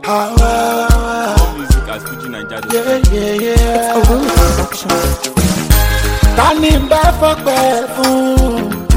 Ah, More music at Fuji Naija. yeah, yeah, yeah. Olórí production. ta ni n bá fọpẹ́ fún.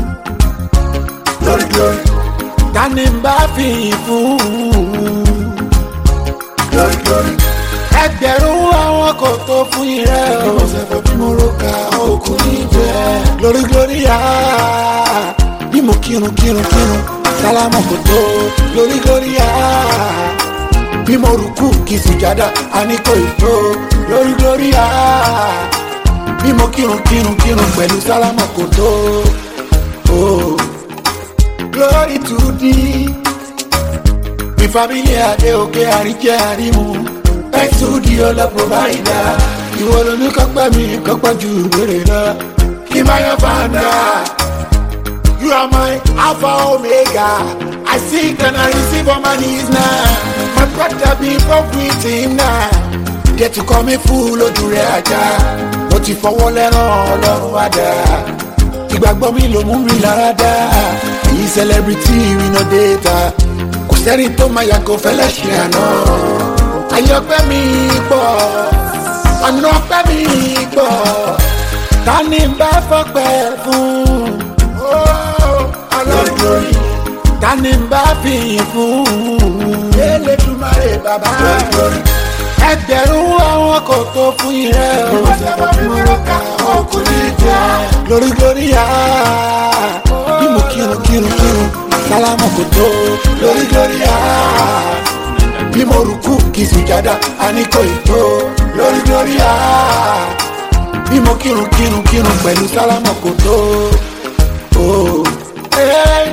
lórí lórí. ta ni n bá fi fún. lórí lórí. ẹgbẹ̀rún àwọn kò tó fún irẹ́ o. bí mo ṣe fẹ́ bí mo ro ka òkú ní jẹ́. lórí lórí yá. bí mo kírun kírun kírun sálámù kò tó. lórí lórí yá. bí mo rùkú kì í sùjádà àní kò ì tó. lórí lórí yá bí mo kírun kírun kírun pẹ̀lú sálámà kò tó. Oh. glory to thee mi family adé òkè àríjẹ àrímu thanks to the ọlọ provider ìwọ lóní kọ́pẹ́ mi kọ́pẹ́ ju ìbéèrè lọ kí n máa yan fanda. You are my Alpha Omega. I seek and I receive on my knees now. My brother be from with him now. Get to call me fool ojú rẹ̀ ajá. Mo ti fọwọ́ lẹ́ràn ọlọ́run àdá. Ìgbàgbọ́ mi ló mú mi lára dá. Èyí celebrity we no data. Kò sẹ́ni tó máa yàgò fẹ́lẹ́ ṣe àná. Ayọ̀pẹ́ mi pọ̀, ọ̀nà ọpẹ́ mi pọ̀. Ta ni n bá fọpẹ́ fún? alọ́dúnrún tani ń bá fi fún. elédùmarè bàbá ẹgbẹ̀rún àwọn kò tó fún irẹ́ o. ìwọ́sẹ̀bọ̀ mi wọ́n ká ọkùnrin jẹ́. lórí lórí yá bí mo kírun kírun kírun sálámù kò tó. lórí lórí yá bí mo rùkú kì í sì jáda àní kò ì tó. lórí lórí yá bí mo kírun kírun kírun pẹ̀lú sálámù kò tó. Oh. Hey.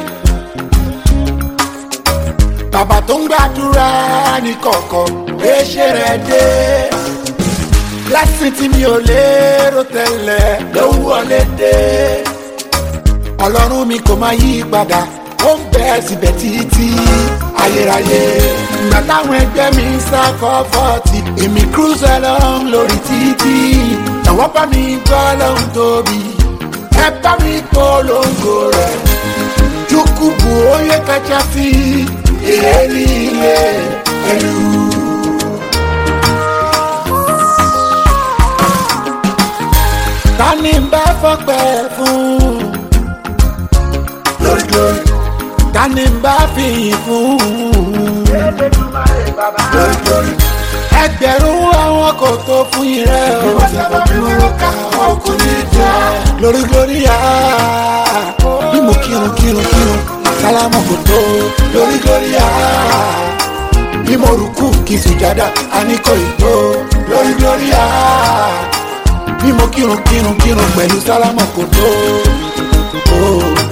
Bàbá tó ń gbàdúrà ní kọ̀ọ̀kan léṣe rẹ̀ dé. Lásìn tí mi ò lérò tẹ́lẹ̀ ló ń wọlé dé. Ọlọ́run mi kò máa yí padà, ó ń bẹ síbẹ̀ títí ayérayé. Ìgbà táwọn ẹgbẹ́ mi ń sá fọ́fọ́tì, èmi cruise along lórí títí. Àwọn bá mi gbọ́ lóhun tóbi, ẹ bá mi polongo rẹ̀ jukubu onye kachasị ihe niile elu tani ń bá fọpẹ́ fún lórílórí tani ń bá fìyìn fún lórílórí ẹgbẹ̀rún àwọn kò tó fún irẹ́ o. ìwọ́sẹ̀bọ̀ mi wọ́n ká ọkùnrin jẹ́. lórí lórí yá bí mo kírun kírun kírun sálámù kò tó. lórí lórí yá bí mo rùkú kì í sùjádà àní kò ì tó. lórí lórí yá bí mo kírun kírun kírun pẹ̀lú sálámù kò tó. Oh.